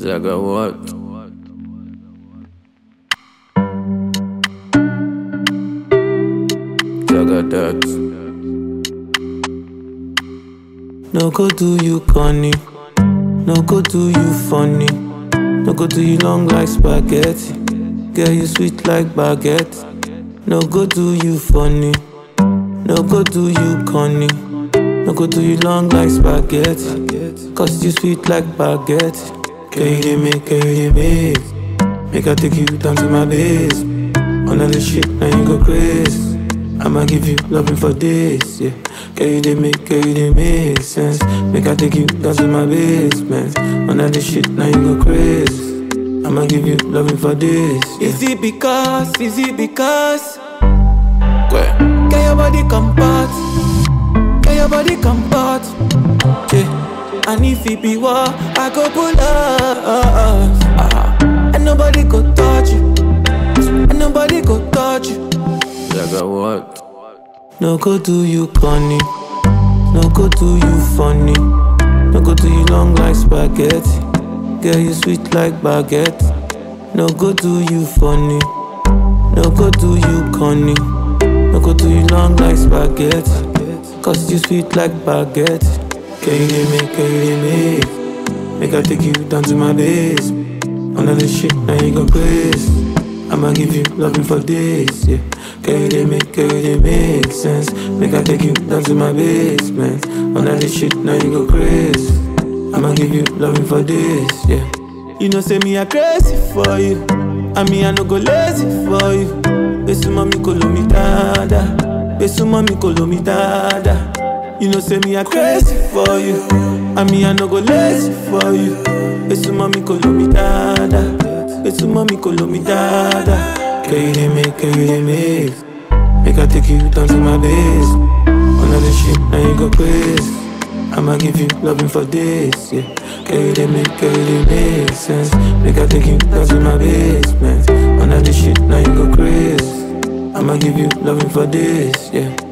Jagger what? Jagger that. No go do you corny. No go do you funny. No go do you long like spaghetti. Girl, you sweet like baguette. No go do you funny. No go do you corny. No go do you long like spaghetti. Cause you sweet like baguette. Girl, you dey make, girl, you dey make. Make I take you down to my base. All of the shit, now you go crazy. I'ma give you loving for this, yeah. Girl, you dey make, girl, you dey make sense. Make I take you down to my basement. All of the shit, now you go crazy. I'ma give you loving for this, yeah. Is it because, is it because? Where? Get your body comfort. Get your body comfort. Yeah. And if it be war, I go pull up. Ah. And nobody go touch you. And nobody go touch you. Jagger what? No go do you corny. No go do you funny. No go do you long like spaghetti. Girl, you sweet like baguette. No go do you funny. No go do you corny. No go do you long like spaghetti. Cause you sweet like baguette. Girl, you dey make, girl, you dey make. Make I take you down to my base. All of the shit, now you go crazy. I'ma give you loving for this, yeah. Girl, you dey make, girl, you dey make sense. Make I take you down to my basement. All of this shit, now you go crazy. I'ma give you loving for this, yeah. You know, say me I crazy for you. I mean, I no go lazy for you. Besu mami kolo mi dada. Besu mami kolo mi dada. You know, say me I crazy for you. I mean, I no go lazy for you. Besu mami kolo mi dada. Besu mami kolo mi dada. Girl, you dey make, girl, you dey make. Make I take you down to my base. All of the shit, now you go crazy. I'ma give you loving for this, yeah. Girl, you dey make, girl, you dey make sense. Make I take you down to my basement. All of the shit, now you go crazy. I'ma give you loving for this, yeah.